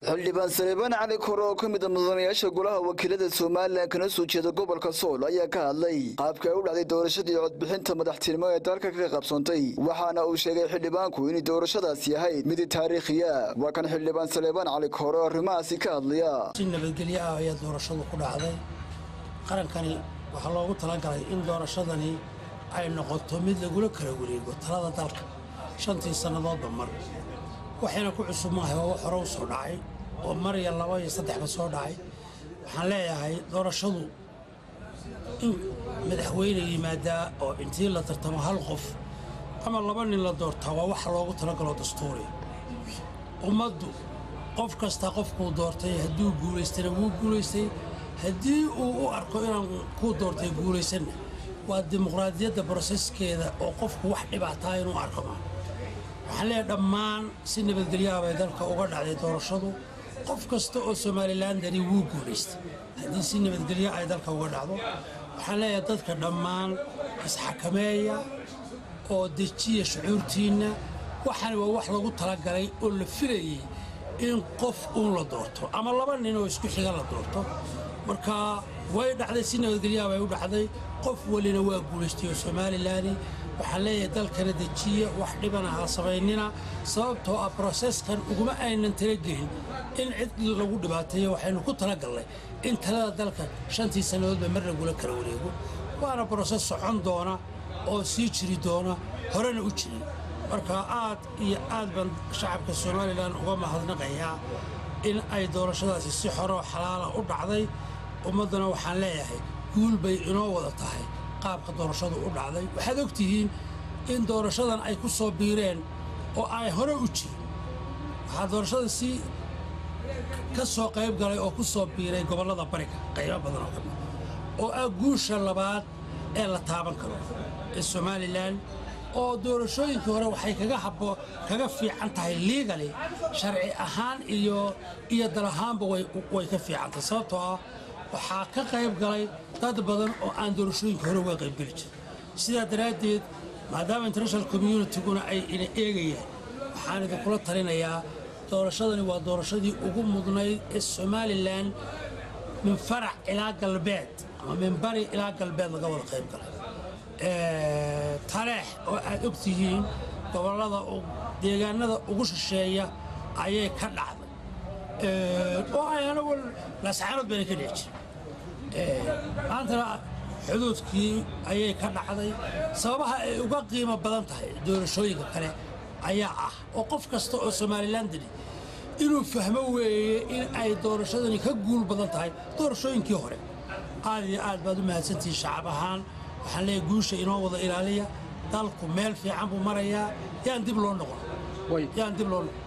xildhibaan saleebaan cali kore oo ka mid a mudanayaasha golaha wakiilada somalilan kana soo jeeda gobolka sool ayaa ka hadlay qaabka ay u dhacday doorashadii codbixinta madaxtinimo ee dalka ka qabsoontay waxaana uu sheegay xildhibaanku inay doorashadaasi ahayd mid taariikhiya waa kan xildhibaan saleebaan cali kore oo arrimahaasi ka hadlaya si nabadgelyo ah ayaa doorashadu ku dhacday qarankani waxaa loogu talagalay in doorashadani ay noqoto mid lagula kala wareego talada dalka shantii sannadoodba mar waxayna ku cusub maahay oo wax hore u soo dhacay oo mar iyo laba iyo saddexba soo dhacay waxaan leeyahay doorashadu in madaxweyne yimaadaa oo intii la tartamo hal qof ama laba nin la doortaa waa waxa loogu talagalo dastuuriya ummaddu qof kasta qofkuu doortay hadduu guulaystana wuu guulaystay haddii uu u arko inaan kuu doortay guulaysanna waa dimuqraadiyadda broseskeeda oo qofku wax dhibaataa inuu arko maa waxaan leeyahay dhammaan si nabadgelyaha bay dalka uga dhacday doorashadu qof kasta oo somalilandani wuu guulaystay haddii si nabadgelyo ay dalka uga dhacdo waxaan leeyahay dadka dhammaan isxakameeya oo dejiya shucuurtiinna waxaani waa wax lagu talagalay oo la filayey in qof uun la doorto ama laba nin oo isku xiga la doorto marka way dhacday si nabadgelyaha bay u dhacday qof walina waa guulaystay oo somalilan waxaan leeyahay dalkana dejiya wax dhibana ha samaynina sababtoo ah broseskan uguma aynan talagelin in cid lagu dhibaateeyo waxaynu ku talagallay in talada dalka shantii sannadoodba mar lagula kala wareego waana broses socon doona oo sii jiri doona horena u jirin marka aad iyo aad baan shacabka somalilan uga mahadnaqayaa in ay doorashadaasi si xoroo xalaala u dhacday ummaddana waxaan leeyahay guul bay inoo wada tahay qaabka doorashadu u dhacday waxaad og tihiin in doorashadan ay ku soo biireen oo ay hore u jirin waxaa doorashadan si ka soo qayb galay oo ku soo biiray gobollada bariga qaybo badan oo ka mid oo ah guusha labaad ee la taaban karo ee somalilan oo doorashooyinkii hore waxay kaga habo kaga fiican tahay liigali sharci ahaan iyo iyo dal ahaanba way ka fiican tahay sababtoo ah waxaa ka qayb galay dad badan oo aan doorashooyinka hore uga qaybgeli jirin sidaa daraaddeed maadaama international communityguna ay ina eegayaan waxaan idinkula talinayaa doorashadani waa doorashadii ugu mudnayd ee somalilan min farac ilaa galbeed ama min bari ilaa galbeed laga wada qayb galay taleex oo aad og tihiin gobollada deegaanada ugu shisheeya ayay ka dhacday oo ay anagu lascaanood bayna ka dhici jirin maantana xuduudkii ayay ka dhacday sababaha ay uga qiimo badan tahay doorashooyinka kale ayaa ah oo qof kasta oo somalilandani inuu fahmo weeye in ay doorashadani ka guul badan tahay doorashooyinkii hore aad iyo aad baad u mahadsantihiin shacab ahaan waxaan leeyahay guusha inoo wada ilaaliya dalku meel fiican buu marayaa yaan dib loo noqon yaan dib loo noqon